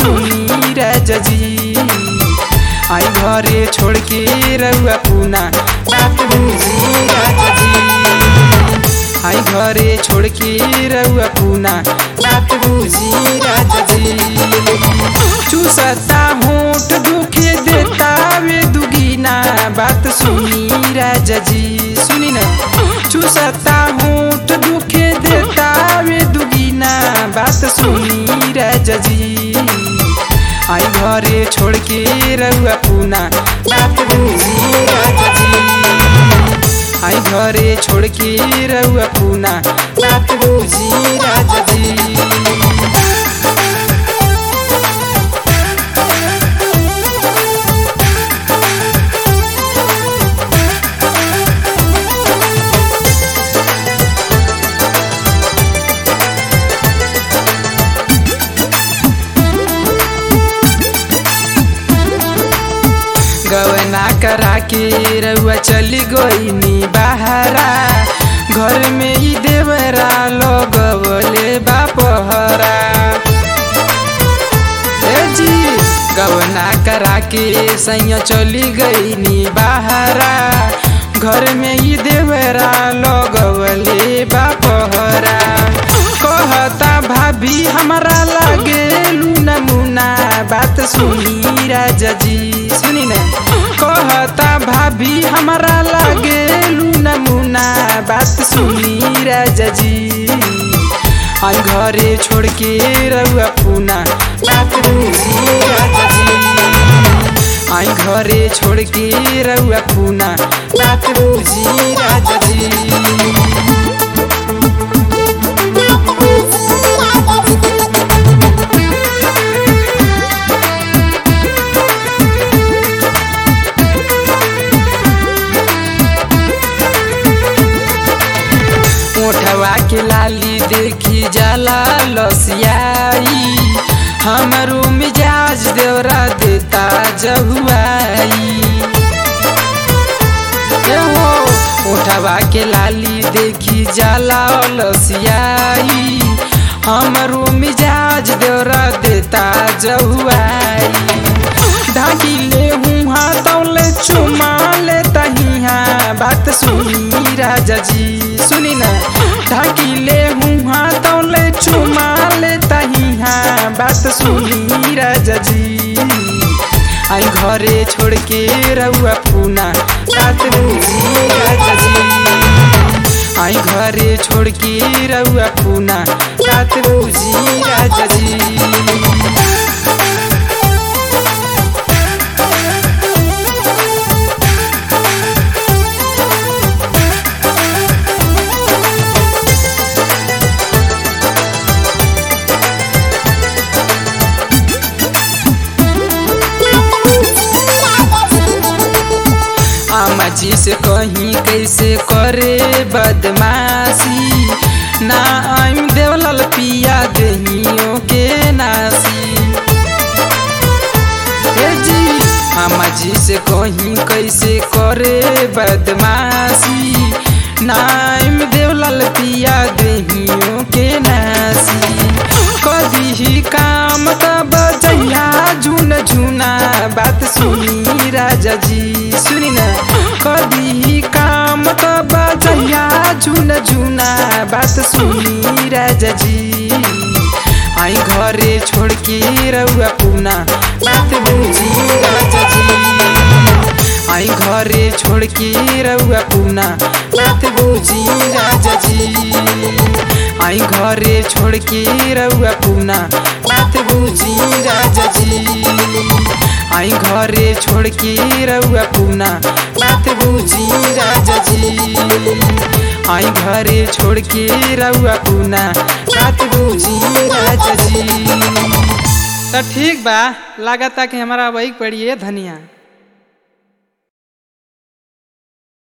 सुनी राजा जी आई घरे छोड़ के रउआ पूना बात बुझी राजा जी आई घरे छोड़ के रउआ पूना बात बुझी राजा जी चूसता होठ दुखे देता वे दुगीना बात सुनी राजा जी सुनी ना चूसता होठ दुखे देता वे दुगीना बात सुनी राजा जी आई घरे छोड़ के रउआ पूना बात बुझी राजा जी आई घरे छोड़ के रउआ पूना बात बुझी राजा जी गवना करा के रउआ चली गईनी बहरा घर में ही देवरा लगवले बापहरा ए जी गवना करा के सैया चली गईनी बहरा घर में ही देवरा लगवले बापहरा कहता भाभी हमारा लागे लूना मुना बात सुनी राजा जी सुनी ना कहता भाभी हमारा लागे लूना मुना बात सुनी राजा जी आई घरे छोड़ के रउआ पूना बात बुझी राजा जी आई घरे छोड़ के रउआ पूना बात बुझी राजा जी ओठवा के लाली देखी जाला लसियाई हमरो मिजाज देवरा देता जहुआई ए हो ओठवा के लाली देखी जाला लसियाई हमरो मिजाज देवरा देता जहुआई ढाकिले हूँ हाथौले चुमा ले तहिया बात सुनी राजा जी सुनी ना ढाकिले हूँ हाथौले चुमा ले तहिया बात सुनी राजा जी आई घरे छोड़ के रउआ पूना बात बुझी राजा जी आई घरे छोड़ के रउआ पूना बात बुझी राजा जी आमा जी से कहीं कैसे करे बदमाशी ना आइम देवलल पिया दहियों के नासी ए जी आमा जी से कहीं कैसे करे बदमाशी ना आइम देवलल पिया दहियों के नासी कभी ही काम तब जहिया झुन झुना बात सुनी राजा जी सुनी ना कभी ही काम तब जहिया झुन झुना बात सुनी राजा जी आई घरे छोड़ के रउआ पूना बात बुझी राजा जी आई घरे छोड़ के रउआ पूना बात बुझी राजा जी आई घरे छोड़ के रउआ पूना बात बुझी राजा जी आई घरे छोड़ के रउआ पूना बात बुझी राजा जी आई घरे छोड़ के रउआ पूना बात बुझी राजा जी तो ठीक बा लागता कि हमारा वही पड़ी है धनिया